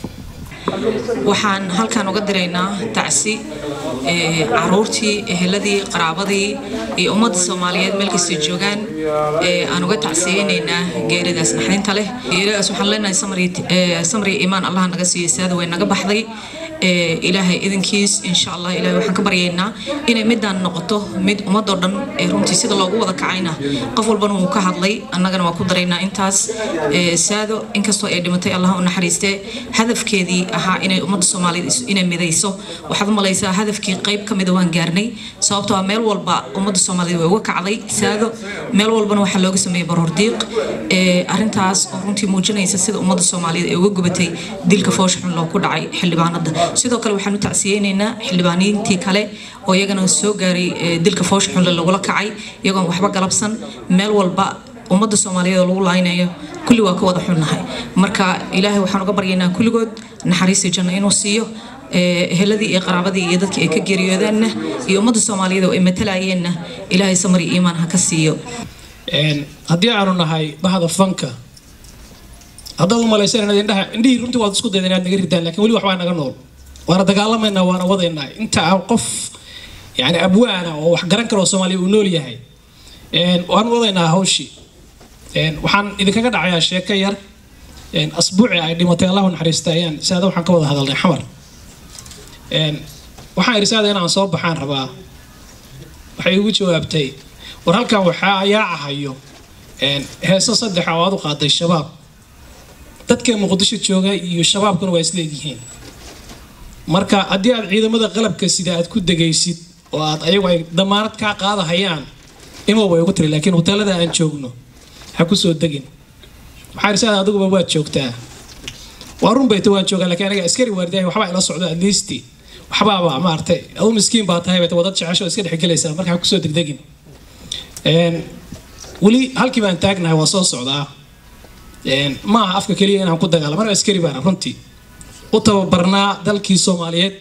Speaker 9: waxaan halkan uga diraynaa tacsi caruurtii eheladii qaraabadii iyo ummadda soomaaliyeed meel kastay joogaan aan uga tacsiyeynaynaa geeridaas naxdinta leh geeridaas waxaan leenahay samri imaan allah naga siiyo saada way naga baxday ilaahay idinkiis insha allah ilahay waxaan ka baryaynaa inay midaan noqoto mid ummadoo dhan runtii sida loogu wada kacayna qof walbana wuu ka hadlay annagana waa ku daraynaa intaas saado inkastoo ay dhimatay allah u naxariistee hadafkeedii ahaa inay ummadda soomaaliyeed inay midayso waxaad u malaysaa hadafkii qayb ka mida waan gaarnay sababtoo ah meel walba ummadda soomaaliyeed way uga kacday saado meel walbana waxaa looga sameeyey baroordiiq arrintaas oo runtii muujinaysa sida ummadda soomaaliyeed ay uga gubatay dilka foosha xun loo ku dhacay xildhibaanada sidoo kale waxaan u tacsiyeynaynaa xildhibaaniintii kale oo iyagana soo gaaray dilka foosha xunle lagula kacay iyagoon waxba galabsan meel walba ummadda soomaaliyeed oo lagu laaynayo kulli waa ka wada xunnahay marka ilaahay waxaan uga baryaynaa kulligood naxariistii janno inuu siiyo eheladii iyo qaraabadii iyo dadkii ay ka geeriyoodeenna iyo ummadda soomaaliyeed oo ay matalayeenna ilaahay samari iimaan ha ka siiyo
Speaker 3: haddii aanu nahay bahda fanka haddaad u malaysan inaad indhaha indhihii runtii waad isku dayda inaad naga ridaan lakin weli waxbaa naga nool waana dagaalamaynaa waana wadaynaa inta aan qof yani abwaana oo wax garan kara oo soomaaliya uu nool yahay waan wadaynaa hawshii waxaan idinkaga dhacayaa sheeko yar asbuuci ay dhimatay allahu naxariista ayaan saada waxaan ka wada hadalnay xamar waxaan idhi saada inaan soo baxaan rabaa waxay igu jawaabtay war halkan waxaa yaacahayo heeso saddex oo aad u qaaday shabaab dadka muqdisho jooga iyo shabaabkuna waa isleegyihiin marka haddii aad ciidamada qalabka sida aad ku degaysid oo aad ayagu ay damaanad kaa qaadahayaan imow way ugu tiri laakiin hoteelada aan joogno ha ku soo degin waxaa irsaada adiguba waad joogtaa waa run bayta waan joogaa laakiin aniga askari waardiyahay waxbaa ila socdo at least waxbaaba maartay adu miskiin baa tahay bayta wadad jecesho iska dhexgelaysaa marka ha kusoo degdegin weli halkii baan taagnahay waa soo socdaa ma aha afka keliya inaan ku dagaalamo aniga askari baana runtii u tababarnaa dalkii soomaaliyeed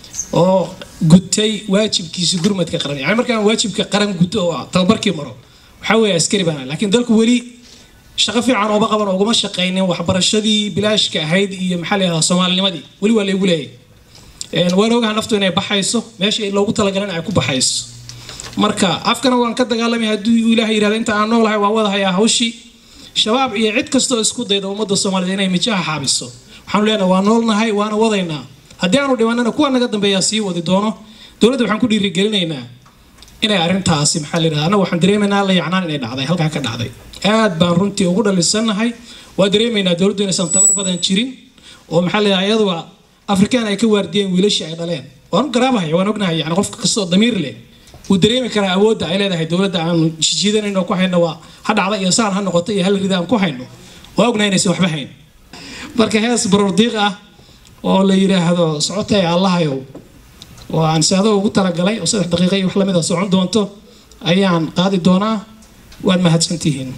Speaker 3: oo gutay waajibkiisa gurmadka qaran yani markaan waajibka qaran guto oo tababarkii maro
Speaker 10: waxaa weeye askari baan ahay. laakiin dalku weli shaqo fiican ooma qaban uguma shaqaynin waxbarashadii bilaashka ahayd iyo maxaa la yidhahdaa soomaalinimadii weli waa laygu leeyahay Een, waan ogaha naftu inay baxayso meesha loogu talagalin ay ku baxayso marka afkana waan ka dagaalamay hadduu ilaahay yidhahda inta aan noolahay waan wadahayaa hawshii shabaab iyo cid kastoo isku dayda ummadda soomaaliyed inay mijaha xaabiso waxaanu leenahay waa noolnahay waana wadaynaa haddii aanu dhimanana kuwa naga dambeeyaa sii wadi doono dowladda waxaan ku dhiirigelinaynaa inay arrintaasi maxaa la yidhahdaa annaga waxaan dareemaynaa la yacnaan inay dhacday halkaa ka dhacday aad baan runtii ugu dhalisannahay waa dareemaynaa dowladdu inaysan tabar badan jirin oo maxaa la yidhahdaa iyaduba afrikaan ay ka waardiyeen wiilashii ay dhaleen waan u garaabahaya waan ognahay yani qofka kastoo damiir leh wuu dareemi karaa awoodda ay leedahay dowladda aan jijiidanayn oo ku hayno waa ha dhacda iyo saan ha noqoto iyo hal rida aan ku hayno waa ognahay inaysan waxba hayn marka hees baroordiiq ah oo la yidhaahdo socotay allahayow oo aan saado ugu talagalay oo saddex daqiiqa iyo wax lamid a socon doonto ayaan qaadi doonaa waad mahadsantihiin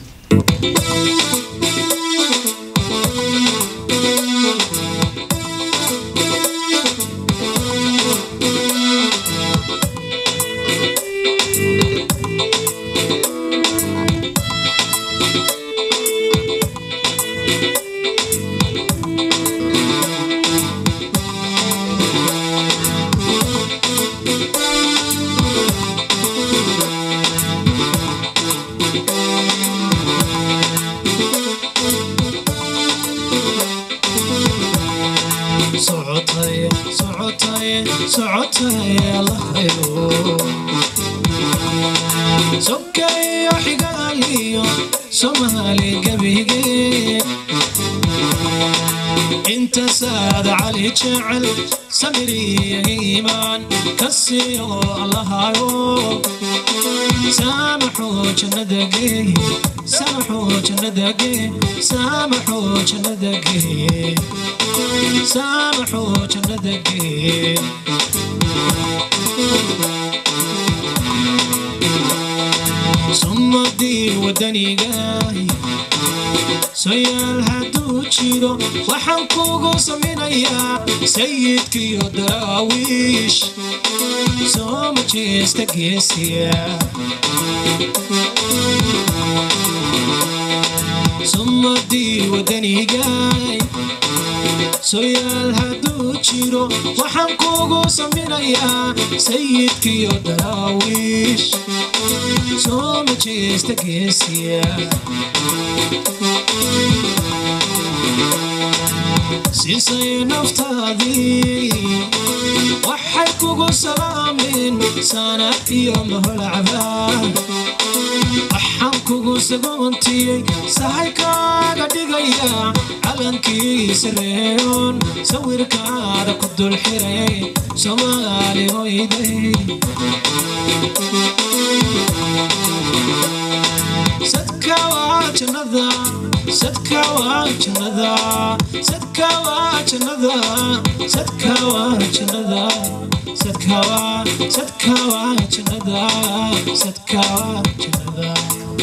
Speaker 10: socotay socotay socotay allahayo sokayo xigaaliyo soomaali gebige inta saad cali jecel samiriyo iimaan ka siiyo allahayo saamaxoo jannada geey saamaxoo jannada geey saamaxoo jannada geey saamaxoo jannada geey summadii wadanigaay soyaal hadduu jiro waxaan kugu samaynayaa sayidkiyo daraawiish soo majeesta geesiya summadii wadanigaay soyaal hadduu jiro waxaan kugu samaynayaa sayidkiyo daraawiish soo majeesta geesiya siisay naftaadii waxay kugu salaameen sanad iyo maholacbaa waxaan kugu sagoontiyey sahay kaaga dhigaya calankii sareeyoon sawirkaada ku dul xiray soomaali hoyday sadka waa jannada sadka waa jannada sadka waa jannada sadka waa jannada sadka waa sadka waa jannada sadka waa jannada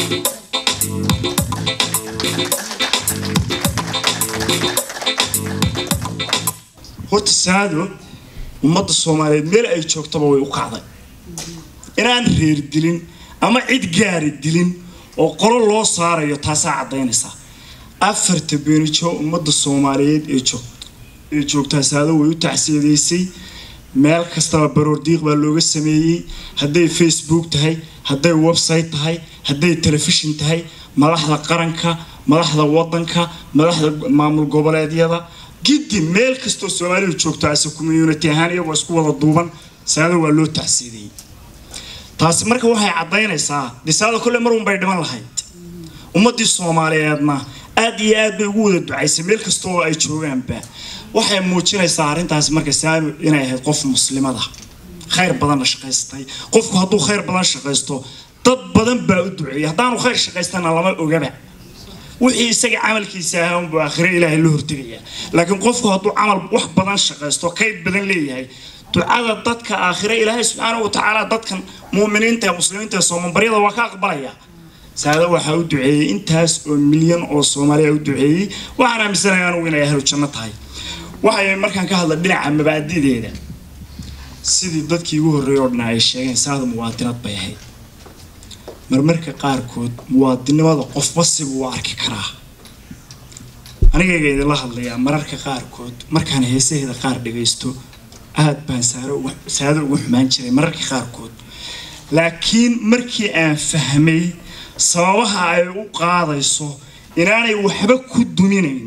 Speaker 11: horta saado ummadda soomaaliyeed meel ay joogtaba way u kacday inaan reer dilin ama cid gaari dilin oo qolo loo saarayo taasaa caddaynaysaa afarta beenijo ummadda soomaaliyeed ee joog ee joogtaa saado way u tacsiyadeysay meel kastaba baroordiiq baa looga sameeyey hadday facebook tahay hadday website tahay hadday telefishin tahay madaxda qaranka madaxda wadanka madaxda maamul goboleedyada giddi meel kastoo soomaalidu joogto ase community ahaan iyagoo isku wada duuban saado waa loo tacsiidayey taasi marka waxay caddaynaysaa disaada kolle mar unbay dhiman lahayd ummadii soomaaliyeedna aad iyo aad bay ugu wada ducaysay meel kasta oo ay joogaanba waxay muujinaysaa arrintaasi marka saami inay ahayd qof muslimada khayr badanna shaqaystay qofku hadduu khayr badan shaqaysto dad badan baa u duceeyay haddaanu khayr shaqaystana lama ogaba wixii isaga camalkiisa ahaa unbuu aakhire ilaahay la hortegayaa laakiin qofku hadduu camal wax badan shaqaysto kayd badan leeyahay ducada dadka aakhire ilaahay subxaanahu watacaala dadkan muuminiinta ee muslimiinta ee soomanbaryada waa ka aqbalaya saada waxaa u duceeyey intaas oo milyan oo soomaaliya u duceeyey waxaan aaminsanahay anugu inay ahlu janno tahay waxay markaan ka hadla dhinaca mabaadideeda sidii dadkii ugu horreeyay oo dhan ay sheegeen saada muwaadinad bay ahayd marmarka qaarkood muwaadinimada qofba sibuu u arki karaa anigayga idinla hadlayaa mararka qaarkood markaan heesaheeda qaar dhagaysto aad baan saaro uga- saado ugu xumaan jiray mararka qaarkood laakiin markii aan fahmay sababaha ay u qaadayso inaanay waxba ku duminayn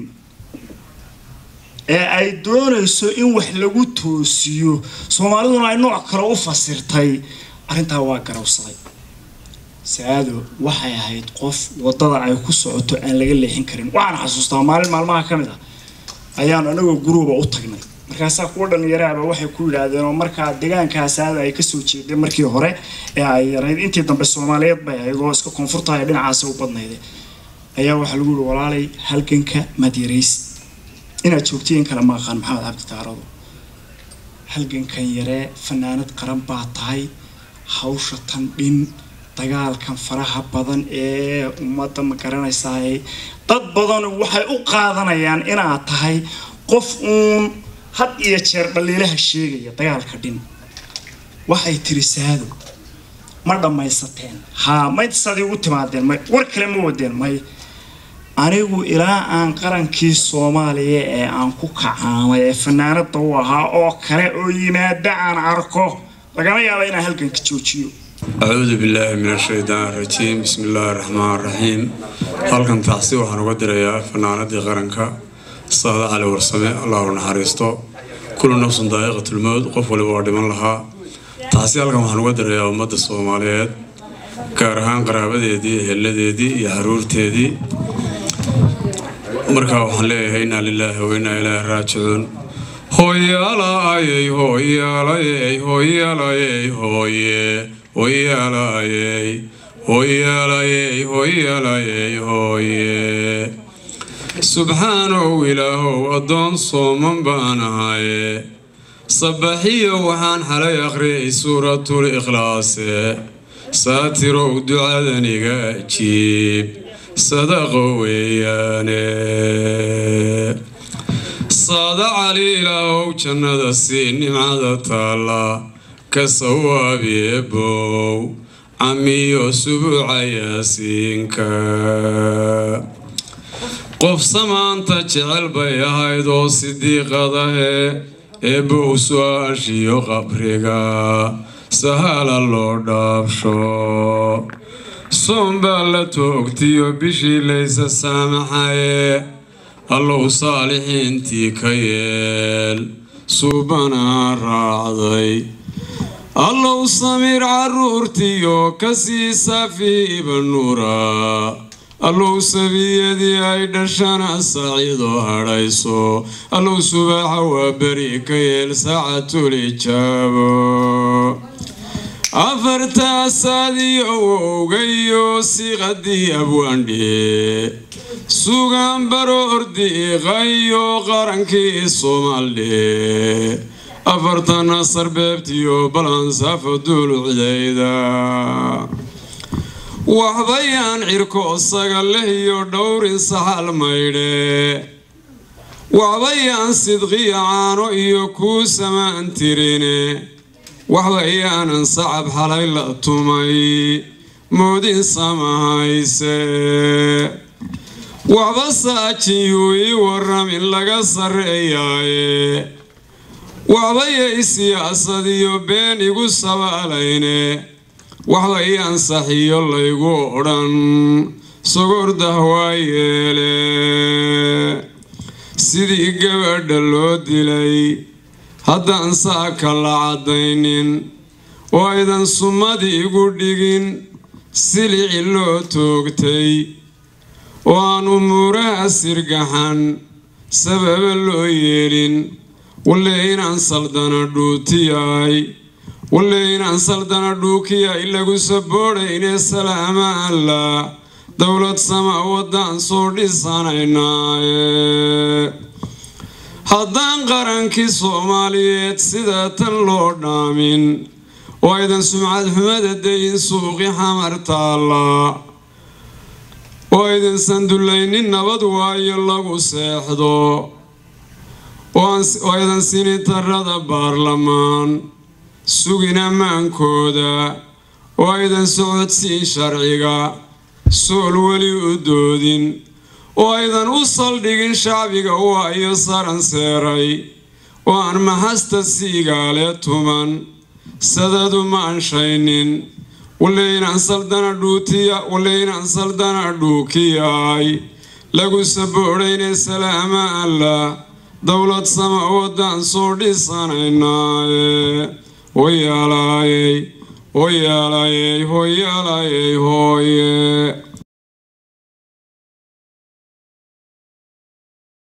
Speaker 11: ee ay doonayso in wax lagu toosiyo soomaaliduna ay nooc kale u fasirtay arrintaa waa garawsaday saado waxay ahayd qof wadada ay ku socoto aan laga leexin karin waxaan xasuustaa maalin maalmaha ka mid ah ayaan anagoo guruuba u tagnay markaasaa kuwa dhallinyaraaba waxay ku yidhaahdeen oo markaa deegaankaa saada ay kasoo jeeday markii hore ee ay yarayd intii dambe soomaaliyeed bay ahayd oo iska koonfurtahay dhinacaasi u badnayde ayaa waxaa lagu yihi walaalay halganka madyaraysi inaad joogtiin kale ma aqaan maxamed cabdi taarado halgankan yaree fanaanad qaran baa tahay hawsha tan dhin dagaalkan faraha badan ee ummadda ma garanaysaa dad badan waxay u qaadanayaan inaad tahay qof uun had iyo jeer dhaliilaha sheegaya dagaalka dhin waxay tiri saado ma dhammaysateen haa mayntasaad igu timaadeen may war kale ma wadeen may anigu ilaa aan qarankii soomaaliya ee aan ku kacaamay ee fanaanada u ahaa oo kale oo yimaada aan arko lagama yaaba inaan halganka joojiyo
Speaker 2: أعوذ بالله من الشيطان الرجيم بسم الله الرحمن الرحيم halkan taasi waxaan uga dirayaa fanaanadii qaranka saada cali warsame allahu naxariisto kullu nafsun daa'iqatulmowd qof waliba waa dhiman lahaa taasi halkan waxaan uga dirayaa ummadda soomaaliyeed gaar ahaan qaraabadeedii eheladeedii iyo xaruurteedii markaa waxaan leeyahay inaa lilaahi wa inaa ilaahi raajicuun hooyaalayey hooyaalayey hooyaalayey hooye hooyaalayey hooyaalayey hooyaalayey hooye subxaanow ilaahow addoon sooman baan ahaye sabaxiyo waxaan xalay akhriyay suuratul ikhlaase saatirow ducadaniga ajiib sadaqo weeyaane saada cali ilaahow jannada sii nimcada taalla ka sawaabi ebow camiyo subuuca yaasiinka qof samaanta jecel bay ahayd oo sidiiqadahe eebow su-aashiyo qabriga sahala loo dhaabsho soon baa la toogtiyo bishii laysa saamaxaye allow saalixiintii ka yeel suubanaa raacday allow samiir caruurtiyo kasii safiiba nuura allow sabiyadii ay dhashana saciidoo hadhayso allow subaaxa waa beri ka yeel saacatul ijaabo afartaasaadiyo wowgayo siqadii abwaandhe sugaan baroordiiqayo qarankii soomaldhe afartana sarbeebtiyo balansaafo duulucdayda waxbayaan cirko sagaleh iyo dhowrin saxal maydhe waxbayaan sidqiya caano iyo kuu samaan tirine waxbayaanan sacab xalay la tumay moodin samahayse waxba saajiyuu ii waramin laga sarreeyaaye waxbayay siyaasad iyo been igu sabaalayne waxbay ansaxiyo laygu odhan sogordah waa yeele sidii gabadha loo dilay haddaan saaka la caddaynin oo aydan sumadii igu dhigin silici loo toogtay oo aan umuuraha sirgaxan sababa loo yeelin walle inaan saldana dhuutiyaay walle inaan saldana dhuukiyaay lagu saboodhaynee salaama allah dowlad sama waddaan soo dhisanaynaaye haddaan qarankii soomaaliyeed sida tan loo dhaamin oo aydan sumcad xumada dayin suuqi xamar taalla oo aydan sandullaynin nabad waayo lagu seexdo oo aydan sinitarada baarlamaan sugin ammaankooda
Speaker 12: oo aydan socodsiin sharciga sool weli u doodin oo aydan u saldhigin shacbiga waayo saran seeray oo aan maxasta siigaale tuman sadadu ma anshaynin walaynaan saldana dhuutiya walaynaan saldana dhuukiyaay lagu saboodhayne salaama allah dowlad sama wadaan soo dhisanaynaaye hoyaalayey hoyaalayey hoyaalayey hooye